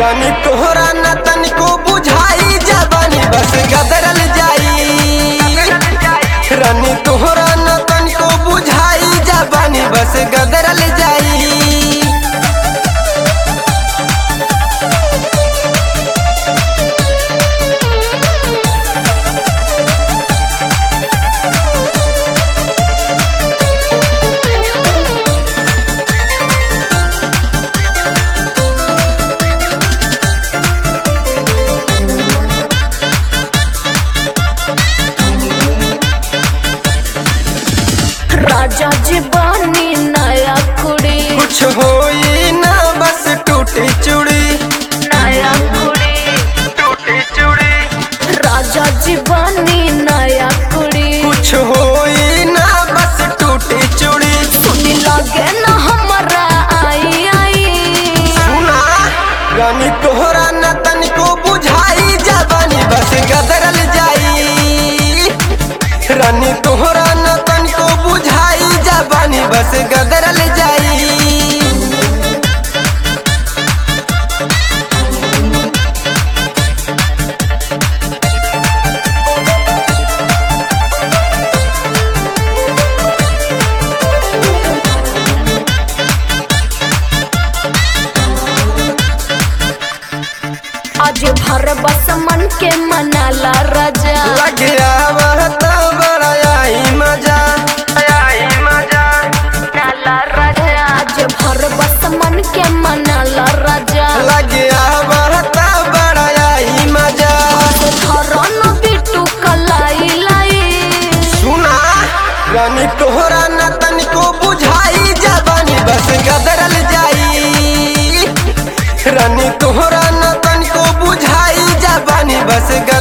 रानी तोहरा न तनिको बुझाई जबानी बस गदरल जाई रानी तोहरा न तनिको बुझाई जबानी बस गदरल जाई राजा जी बानी नया कुड़ी कुछ होई ना बस टूटी चूड़ी नया कुड़ी टूटी चूड़ी राजा जी बानी नया कुड़ी कुछ होई ना बस टूटी चूड़ी सुनी लगे न हमरा आई आई सुना रानी तोहरा न तनिको बुझाई जबानी बस गदरल जाई रानी तोहरा न तनिको बुझाई जबानी बस गदरल जाई आज भर बस मन के मनाला राजा लगे आवत बड़ा आई मजा आई मजा मनाला राजा आज भर बस मन के मनाला राजा लगे आवत बड़ा आई मजा धरन बिटू कलाई लाई सुना रानी तोहरा न तनिको बुझाई जबानी बस गदरल जाई रानी तोहरा न तनिको बुझाई जबानी बस